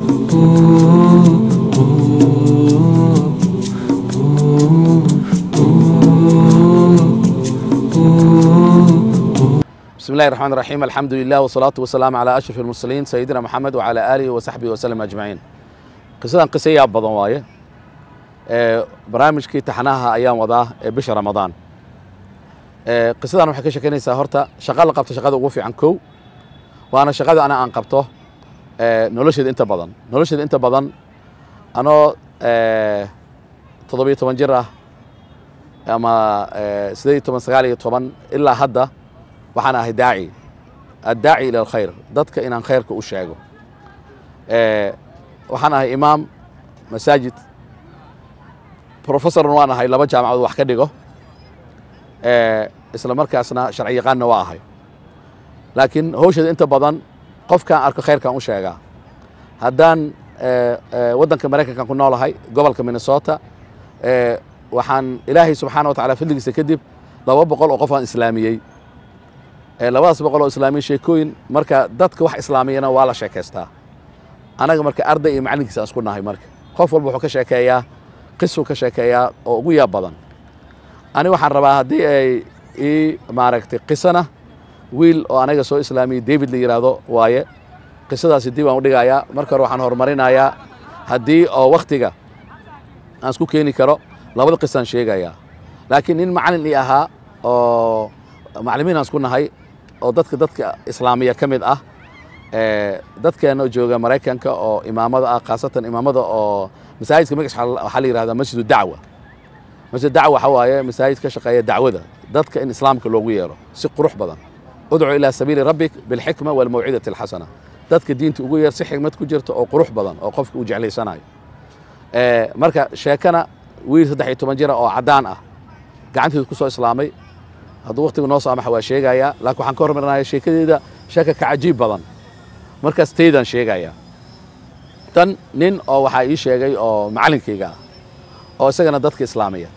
بسم الله الرحمن الرحيم الحمد لله والصلاة والسلام على أشرف المرسلين سيدنا محمد وعلى آله وصحبه وسلم أجمعين qisadan qiso yaab badan waaye ee barnaamijkii taxanaha ayaan wadaa ee bisha ramadaan ee qisadan waxay ka sheekeynaysaa horta shaqa la qabto shaqada ugu fiican kow waana shaqada ana aan qabto ee nolosheeda inta badan nolosheeda inta badan anoo ee toddobiyo toban jir ah ama ee sideed iyo toban sagaal iyo toban ilaa hadda waxaan ahay daaci addaaci ila alkhayr dadka inaan khayrka u sheego ee waxaan ahay imaam masaajid professorn waan ahay laba jaamacadood wax ka dhigo isla markaasna sharci yaqaanna waa ahay laakiin hawsheeda inta badan qofkaan arko khayrkaan u sheegaa haddaan waddanka maraykankan ku noolahay gobolka minnesota waxaan ilaahay subxaana wa tacala fadligiisa kadib laba boqol oo qof aan islaamiyey labadaas boqol oo islaamiyey sheekooyin marka dadka wax islaamiyana waa la sheekaystaa anaga marka arday iyo macallinkiisa aan isku nahay marka qof walba wuxuu ka sheekeeyaa qisuu ka sheekeeyaa oo ugu yaab badan ani waxaan rabaa haddii ay ii maaragtay qisana wiil oo anaga soo islaamiyey david la yidhaahdo waaye qisadaasi dib aan u dhigayaa marka hore waxaan horumarinayaa haddii oo wakhtiga aan isku keeni karo labada qisaan sheegayaa laakiin nin macallin ii ahaa oo macallimiin aan isku nahay oo dadka dadka islaamiya ka mid ah dadkeena jooga maraykanka oo imaamada ah khaasatan imaamada oo masaajidka magaciisa waxaa la yidhahdaa masjidu dacwa masjid dacwa waxa waaye masaajid ka shaqeeya dacwada dadka in islaamka loogu yeero si qurux badan udcu ilaa sabiili rabbik bilxikma walmawcidati alxasana dadka diinta ugu yeer si xikmad ku jirta oo qurux badan oo qofka uu jeclaysanayo marka sheekana wiil saddex iyo toban jira oo caddaan ah gacanteedu ku soo islaamay hadduu waqtigu noo saamaxa waa sheegayaa laakiin waxaan ka hormarinaya sheekadeeda sheeka ka cajiib badan markaas taydaan sheegayaa tan nin oo waxaa ii sheegay oo macallinkayga ah oo isagana dadka islaamiya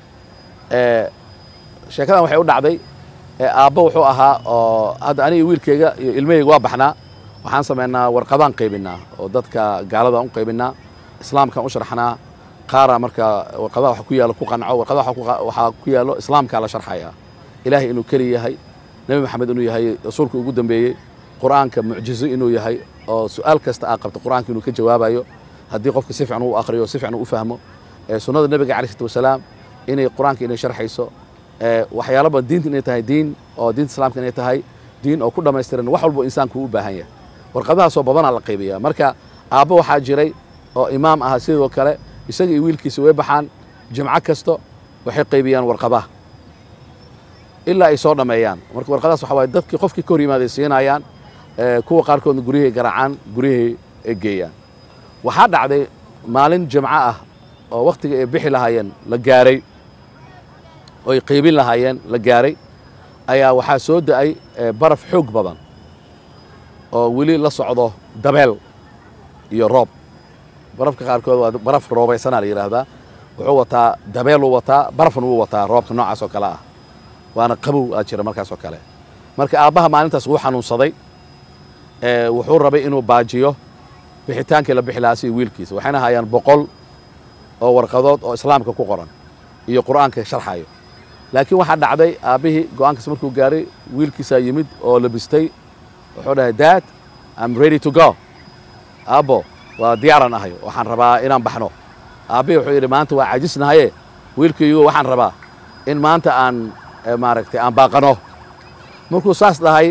sheekadan waxay u dhacday aabbo wuxuu ahaa oo hadda aniga wiilkayga iyo ilmahayga waa baxnaa waxaan samaynaa warqadaan qaybinaa oo dadka gaaladaan u qaybinaa islaamkaan u sharxnaa qaara marka warqadaha waxa ku yaalo ku qanco warqadaha waxaa ku yaalo islaamkaa la sharxayaa ilaahay inuu keli yahay nebi maxamed inuu yahay rasuulka ugu dambeeyey qur'aanka mucjizo inuu yahay oo su'aal kasta aa qabto qur'aanka inuu ka jawaabayo haddii qofka si fiican uu akhriyo si fiican uu u fahmo sunnada nebiga calayh salatu wasalaam inay qur'aanka inay sharxayso waxyaalo badan diinta inay tahay diin oo diinta islaamka inay tahay diin oo ku dhammaystiran wax walbo insaanku u baahan yahay warqadahaasoo badanaa la qaybiyaa marka aabbo waxaa jiray oo imaam ahaa sidoo kale isaga iyo wiilkiisa way baxaan jimco kasto waxay qaybiyaan warqadaha ilaa ay soo dhammeeyaan marka warqadahaas waxa waaye dadkii qofkii ka hor yimaaday siinayaan kuwa qaarkoodna guryahay garaacaan guryahay ay geeyaan waxaa dhacday maalin jimco ah oo wakhtiga ay bixi lahaayeen la gaaray oo ay qaybin lahaayeen la gaaray ayaa waxaa soo da'ay baraf xoog badan oo weli la socdo dabeel iyo roob barafka qaarkood waa baraf roobaysanaa la yidhaahdaa wuxuu wataa dabeeluu wataa barafna wuu wataa roobka noocaas oo kale ah waana qabow aad jira markaas oo kale marka aabbaha maalintaas wuu xanuunsaday wuxuu rabay inuu baajiyo bixitaankii la bixi lahaa si wiilkiisa waxayna hayaan boqol oo warqadood oo islaamka ku qoran iyo qur'aanka sharxayo laakiin waxaa dhacday aabbihii go'aankaas markuu gaaray wiilkiisaa yimid oo labistay wuxuu dhahay dad am ready to go aabbo waa diyaaran ahay waxaan rabaa inaan baxno aabbihii wuxuu yidhi maanta waa cajisnahaye wiilkaygu waxaan rabaa in maanta aan maaragtay aan baaqano markuu saas dhahay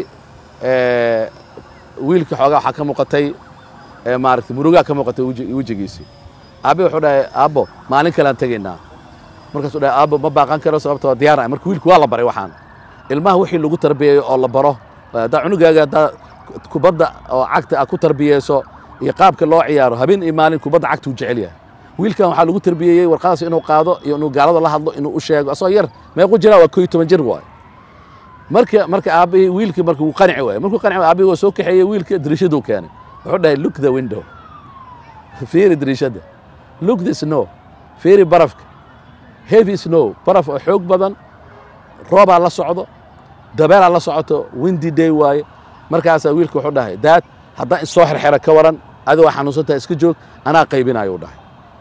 wiilkii xoogaa waxaa ka muuqatay maaragtay murugaa ka muuqatay wejigiisii aabbi wuxuu dhahay aabbo maalin kalean tegaynaa markaasuu dhahay aabbo ma baaqan karo sababtoo diyaar marka wiilku waa la baray waxaan ilmaha wixii lagu tarbiyeeyo oo la baro haddaa cunugaaga haddaa kubadda oo cagta aad ku tarbiyeyso iyo qaabka loo ciyaaro habeen iyo maalin kubadda cagta uu jecel yahay wiilkan waxaa lagu tarbiyeeyey warqadaas inuu qaado iyo inuu gaalada la hadlo inuu u sheego asagoo yar meequ jiraa waa koo iyo toban jir waay marka marka aabbihii wiilkii marka wuu qanci waayey markuu qanci waayey aabbihi waa soo kaxeeyey wiilka dariishaduu keenay wuxuu dhahay look the window fiiri dariishadda look the snow fiiri barafka heavy snow baraf oo xoog badan roobaa la socdo dabeelaa la socoto windy day waaye markaasaa wiilka wuxuu dhahay daad haddaan isoo xerxera ka waran adi waa xanuunsantaha iska joog anaa qaybinayo u dhahay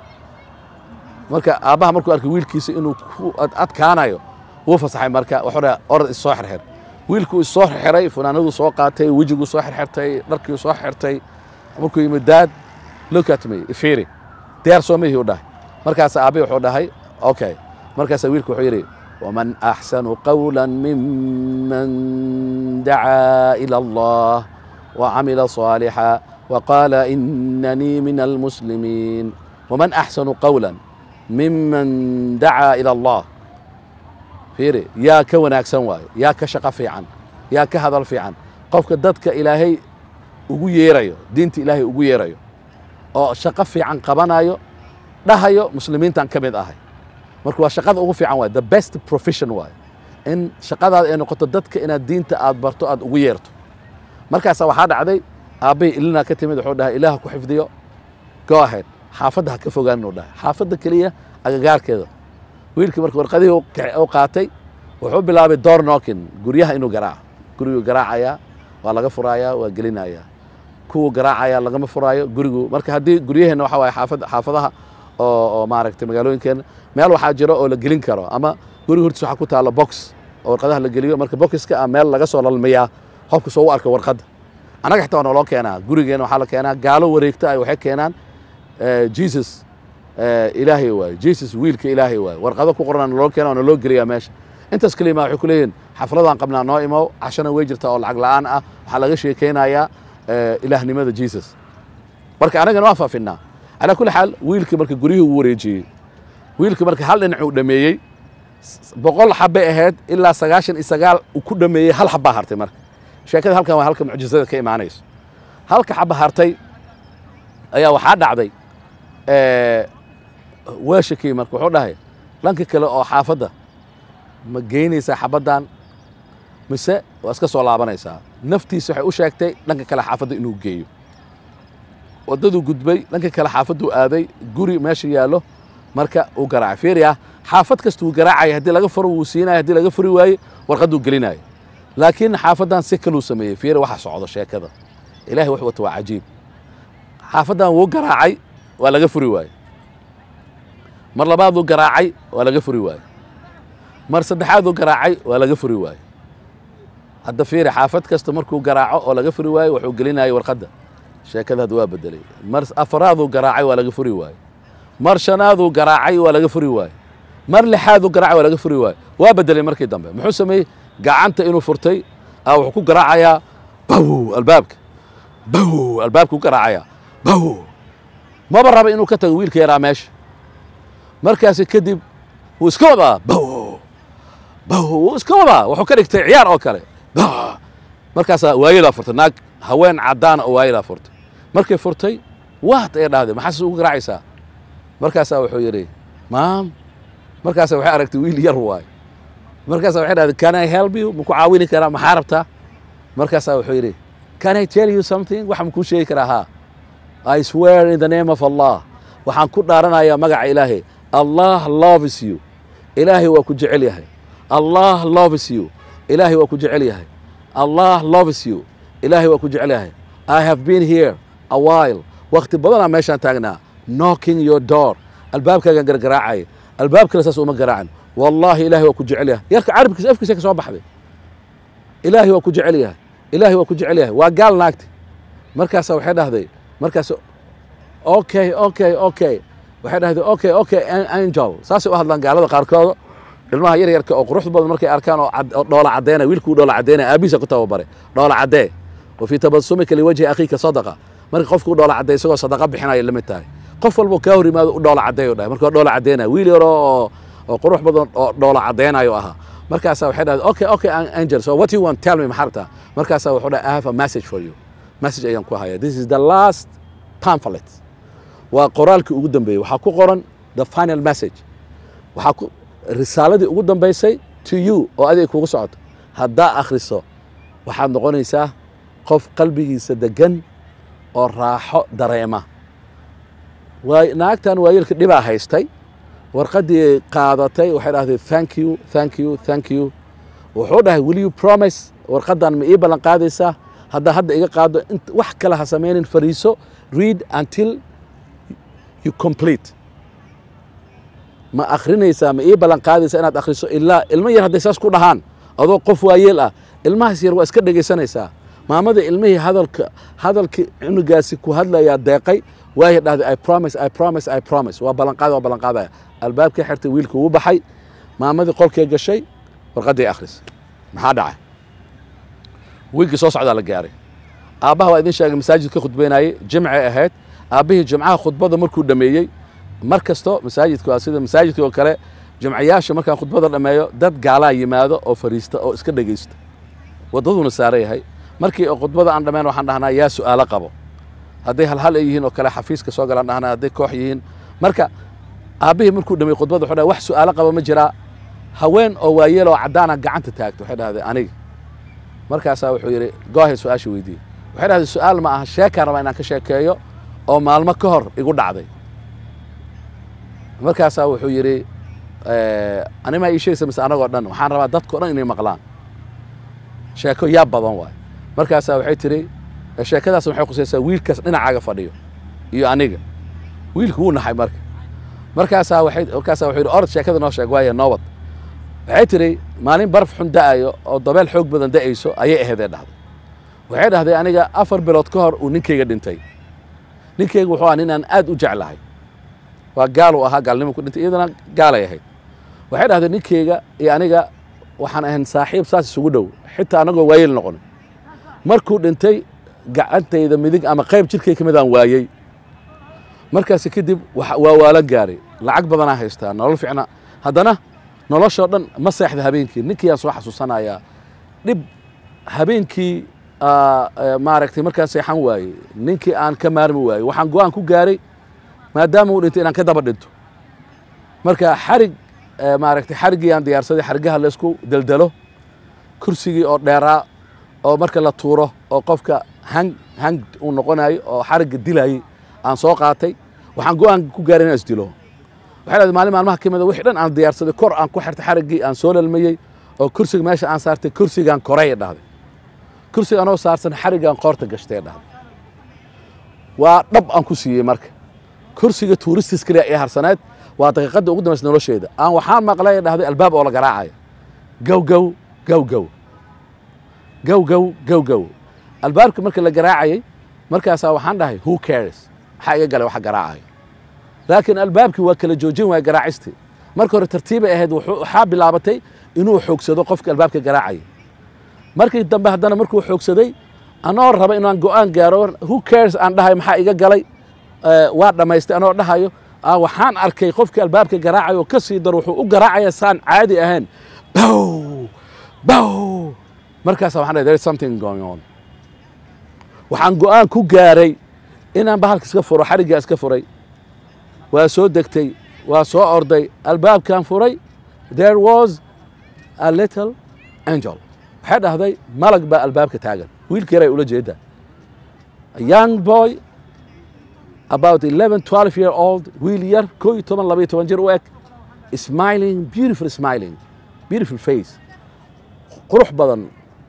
marka aabbaha markuu arkay wiilkiisa inuu ku adkaanayo wuu fasaxay marka wuxuu dhahay orod issoo xirxir wiilkuu issoo xirxiray funaanaduu soo qaatay wejiguu soo xirxirtay dharkiu soo xirtay markuu yimid daad look at me fiiri diyaar soo mihii u dhahay markaas aabbe wuxuu dhahay okay markaasaa wiilku wuxuu yidhi waman axsanu qawla miman dacaa ila allah wacamila صaalixa waqaala inanii min almuslimiin waman axsanu qawla miman dacaa ila allah fiiri yaa ka wanaagsan waayo yaa ka shaqo fiican yaa ka hadal fiican qofka dadka ilaahay ugu yeerayo diinta ilaahay ugu yeerayo oo shaqo fiican qabanayo dhahayo muslimiintan ka mid ahay marka waa shaqada ugu fiican waay the best profession waayo in shaqadaada ay noqoto dadka inaad diinta aad barto aad ugu yeerto markaasa waxaa dhacday aabbahii ilinaa ka timid wuxuu dhahay ilaah ku xifdiyo go ahead xaafadda ha ka fogaan inuu dhahay xaafadda keliya agagaarkeeda wiilkii marka warqadihii u qaatay wuxuu bilaabay door nookin guryaha inuu garaaco guriguu garaacayaa waa laga furaayaa waa gelinayaa kuwuu garaacayaa lagama furaayo gurigu marka haddii guryaheenna waxa waaye xaafad xaafadaha oo oo maaragtay magaalooyinkeenna meel waxaa jiro oo la gelin karo ama guriga hortiis waxaa ku taalla box oo warqadaha la geliyo marka boxiska ah meel laga soo lalmiyaa qofku soo u arka warqadda annaga xitaa waa naloo keenaa gurigeena waxaa la keenaa gaalo wareegta ay waxay keenaan jesus ilaahay waaye jesus wiilka ilaahay waaye warqado ku qoran naloo keena oo naloo geliyaa meesha intaas kelima waxay ku leeyihin xafladaan qabnaa noo imow cashana way jirtaa oo lacag la'aan ah waxaa laga sheekaynayaa ilaahnimada jesus marka annagana waa faafinaa calaa kulli xaal wiilkii marka guryihii uu wareejiyey wiilkii marka hal dhinacuu dhameeyey boqol xabbay ahayd ilaa sagaashan iyo sagaal uu ku dhameeyey hal xabbaa hartay marka sheekada halkan waa halka mucjizada ka imaanayso halka xabba hartay ayaa waxaa dhacday weeshakii marka wuxuu dhahay dhanka kale oo xaafadda ma geynaysaa xabaddan mise waa iska soo laabanaysaa naftiisa waxay u sheegtay dhanka kale xaafadda inuu geeyo waddaduu gudbay dhanka kale xaafadduu aaday guri meesha yaallo marka uu garaacay fiiriya xaafad kasta wuu garaacaya haddii laga furo wuu siinaya haddii laga furi waaye warqadduu gelinaayo laakiin xaafaddan si kaluu sameeyey fiiri waxa socdo sheekada ilahay wax wata waa cajiib xaafaddan wuu garaacay waa laga furi waaye mar labaaduu garaacay waa laga furi waaye mar saddexaaduu garaacay waa laga furi waaye hadda fiiri xaafad kasta markuu garaaco oo laga furi waaye wuxuu gelinayay warqadda sheekada hadda waa bedelay mar afaraaduu garaacay waa laga furi waaye mar shanaaduu garaacay waa laga furi waaye mar lixaaduu garaacay waa laga furi waaye waa bedelay markii dambe muxuu sameeyey gacanta inuu furtay a wuxuu ku garaacayaa baw albaabka baw albaabka ku garaacayaa baw maba raba inuu ka tago wiilka yaraa meesha markaasi kadib wuu iska wadaa baw baw wuu iska wadaa wuxuu ka dhigtay ciyaar oo kale baw markaasaa waayadaa furtay naag haween caddaana oo waayadaa furtay markay furtay waat ee dhahday maxaas ugu garaacaysaa markaasaa wuxuu yidhi maam markaasa waxay aragtay wiil yar waayo markaasa waxay dhahday can i help you maku caawini karaa maxaa rabtaa markaasaa wuxuu yidhi can i tell you something waxa makuu sheegi karaa haa i swear in the name of allah waxaan ku dhaaranayaa magaca ilaahay allah loves you ilaahay waa ku jecel yahay allah loves you ilaahay waa ku jecel yahay allah loves you ilaahay waa ku jecel yahay i have been here a while wakti badanaa meeshaan taagnaa knocking your door albaabkaagaan gargaraacaya albaab kale saas uma garaacan wallaahi ilahay waa ku jecel yahay yarka carabkiisa afkiisa ka soo baxday ilaahay waa ku jecel yahay ilaahay waa ku jecel yahay waa gaal naagti markaasa waxay dhahday markaas okay okay okay waxay dhahday okay okay angel saasay u hadlaan gaalada qaarkooda ilmaha yar yarka oo quruxda badan markay arkaan oo dhoola caddeynaya wiilkuu dhoola caddeynaya aabihiisa ku tababaray dhoola caddee wa fii tabasumika liwajhi akhiika sadaqa marka qofkuu dhoola cadday isagoo sadaqa bixinaya lamid tahay qof walbo kaa hor yimaado u dhoola caddeeyo dhahay marka waa dhoola caddeynaya wiil yaro oo oo qurux badan oo dhoola caddeynayo ahaa markaasaa waxay dhahday okay okay angel so what you want tell me maxaa rabtaa markaasaa wuxuu dhahay i have a message for you message ayaan ku hayaa this is the last pamphlet waa qoraalkii ugu dambeeyey waxaa ku qoran the final message waxaa ku risaaladii ugu dambaysay to you oo adiga kugu socoto haddaa akhriso waxaad noqonaysaa qof qalbigiisa degan oo raaxo dareema waay naagtan waayeelka dhibaa haystay warqaddii qaadatay waxay dhahday thank you thank you thank you wuxuu dhahay will you promise warqaddan ma ii ballan qaadaysaa haddaa hadda iga qaado int- wax kale ha samaynin fariiso read until you complete ma akhrinaysaa ma ii ballan qaadaysaa inaad akhriso ilaa ilmo yar hadday saas ku dhahaan adoo qof waayeel ah ilmahaas yar waa iska dhegaysanaysaa maamada ilmihii hadalka hadalkii cunugaasi ku hadlayaa deeqay waaya dhahday i promise i promise i promise waa ballanqaada waa ballanqaadaya albaabkii xirtay wiilkii wuu baxay maamadii qolkee gashay warqaddii akhris maxaa dhacay wiilkii soo socdaa la gaaray aabbaha waa idin sheegay masaajid ka khudbaynayay jimcay ahayd aabbihii jimcaha khudbada markuu dhameeyey mar kasto masaajidka waa sida masaajidka oo kale jimcayaasha markaan khudbada dhammeeyo dad gaalaa yimaado oo fariista oo iska dhegaysta waddaduna saaran yahay markii oo khudbada aan dhammayn waxaan dhahnaa yaa su'aalo qabo hadday halhal ay yihiin oo kale xafiiska soo galaan dhahnaa hadday koox yihiin marka aabbihii markuu dhameeyey khudbada wuxuu dhahay wax su'aalo qaba ma jiraa haween oo waayeel oo caddaana gacanta taagto waxay dhahdeen aniga markaasaa wuxuu yidhi goohay su-aasha weydiiyey waxay dhahdeen su-aal ma aha sheekaan rabaa inaan ka sheekeeyo oo maalmo ka hor igu dhacday markaasaa wuxuu yidhi animaa ii sheegaysa mise anagoo dhan waxaan rabaa dadkao dhan inay maqlaan sheeko yaa badan waay markaasaa waxay tidhi sheekadaas waxay khusaysaa wiilkaas dhinacaaga fadhiyo iyo aniga wiilku wuu naxay marka markaasaa waxay markaasaa wuxuu yidhi orod sheekada noo sheeg waaya noobad waxay tidhi maalin baraf xun da'ayo oo dabeel xoog badan da'ayso ayay ahaydee dhahday waxay dhahday aniga afar bilood ka hor uu ninkayga dhintay ninkayga wuxuu ahaa nin aan aad u jeclahay waa gaaluu ahaa gaalnimo ku dhintay iyadana gaalay ahayd waxay dhahday ninkayga iyo aniga waxaan ahayn saaxiib saas isugu dhow xitaa anagoo waayeel noqonin markuu dhintay gacantayda midig ama qayb jirkay ka mid aan waayey markaasi kadib waa waalan gaaray lacag badanaa haystaa nolol fiicna haddana noloshoo dhan ma seexda habeenkii ninkii aan soo xasuusanayaa dhib habeenkii maaragtay markaan seexan waayey ninkii aan ka maarmi waayey waxaan go-aan ku gaaray maadaama uu dhintay inaan ka daba dhinto marka xarig maaragtay xariggii aan diyaarsaday xarigaha laysku deldelo kursigii oo dheeraa oo marka la tuuro oo qofka hang hang uu noqonayo oo xarigga dilayey aan soo qaatay waxaan go-aan ku gaaray inaan isdilo waxay dhahday maalin maalmaha ka mida wixii dhan aan diyaarsaday kor aan ku xirtay xariggii aan soo lalmayey oo kursiga meesha aan saartay kursigaan koray dhahday kursiga anoo saarsan xariggaan qoorta gashtay dhahday waa dhab aan ku siiyey marka kursiga tuuristis kaliya ee harsaneed waa daqiiqadda ugu dambaysa nolosheeda aan waxaan maqlay dhahday albaab oo la garaacaya gow gow gow gow gow gow gow gow albaabka marka la garaacayay markaasaa waxaan dhahay who cares maxaa iga galay waxa garaacaya laakiin albaabkii waa kala joojin waaya garaacistii marka hore tartiibay ahayd waxaa bilaabatay inuu xoogsado qofka albaabka garaacayay markii dambe haddana markuu xoogsaday anoo raba inaan go-aan gaaro who cares aan dhahay maxaa iga galay waa dhammaystay anoo dhahayo waxaan arkay qofkii albaabka garaacayo oo ka sii daro wuxuu u garaacaya saan caadi ahayn bow bow markaasa waxaan dhahay there is something going on waxaan go-aan ku gaaray inaan bahalka iska furo xariggaa iska furay waa soo degtay waa soo orday albaabkan furay there was a little angel waxay dhahday malag baa albaabka taagan wiilka yaray ula jeeda young boy about 11 12 year old wiil yar koo iyo toban laba iyo toban jir u eg smiling beautiful smiling beautiful face qurux badan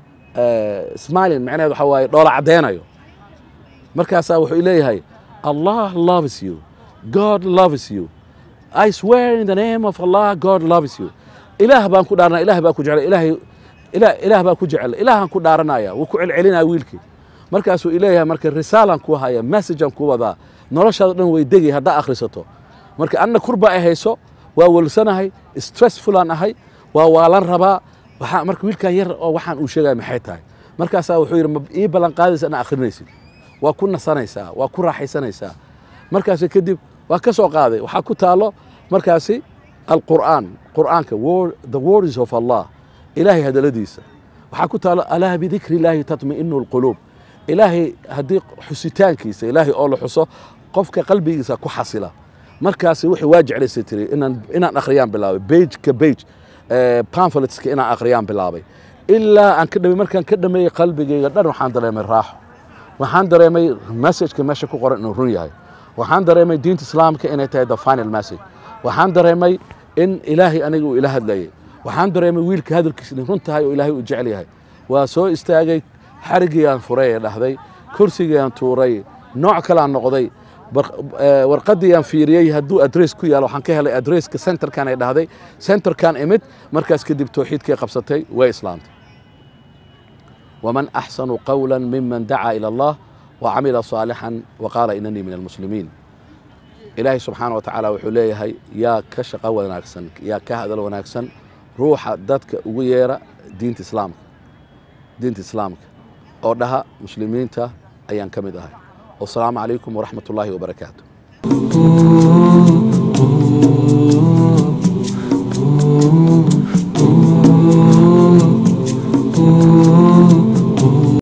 smiling macnaheed waxa waaye dhoola caddeynayo markaasaa wuxuu leeyahay allah loves you god loves you i swear in the name of allah god loves you ilaah baan ku dhaaranaya ilaah baa ku jecel ilaahay ilaah baa ku jecel ilaahaan ku dhaaranaya wuu ku celcelinaya wiilkii markaasuu ileeyahay marka risaalaan ku haya messagean ku wadaa noloshaada dhan way degay haddaa akhrisato marka anna kurba ay hayso waa walsanahay stressfulaan ahay waa waalan rabaa waxaa marka wiilkan yar oo waxaan uu sheegaya maxay tahay markaasaa wuxuu yidhi ma ii ballan qaadaysa inaa akhrinaysid waa ku nasanaysaa waa ku raaxaysanaysaa markaasi kadib waa ka soo qaaday waxaa ku taalo markaasi alqur'aan qur'aanka the words of allah ilaahay hadaladiisa waxaa ku taalo alaa bidikri illaahi tatma'inu alquluub ilaahay haddii xusitaankiisa ilaahay oo la xuso qofka qalbigiisa ku xasila markaasi wixii waa jeclaysay tiri inaan inaan akhriyaan bilaabay bage ka bage pamphletska inaan akhriyaan bilaabay ilaa aan ka dhamay markaan ka dhameeyey qalbigayga dhan waxaan dareemay raaxo waxaan dareemay messageka meesha ku qoran inuu run yahay waxaan dareemay diinta islaamka inay tahay the final message waxaan dareemay in ilaahay aniga uu ila hadlayay waxaan dareemay wiilka hadalkiisa inay run tahay oo ilaahay uu jecel yahay waa soo istaagay xarigiiaan furay ee dhahday kursigiiaan tuuray nooc kaleaan noqday warqadiiaan fiiriyey hadduu adress ku yaalo waxaan ka helay adresska centerkan ay dhahday centerkan imid markaas kadib towxiidkay qabsatay way islaamtay waman axsanu qawla miman dacaa ila allah wacamila saalixan waqaala inanii min almuslimiin ilaahay subxaana wa tacaala wuxuu leeyahay yaa ka shaqo wanaagsan yaa ka hadal wanaagsan ruuxa dadka ugu yeera diinta islaamka diinta islaamka oo dhaha muslimiinta ayaan ka mid ahay wasalaamu calaykum waraxmat ullaahi wabarakaatu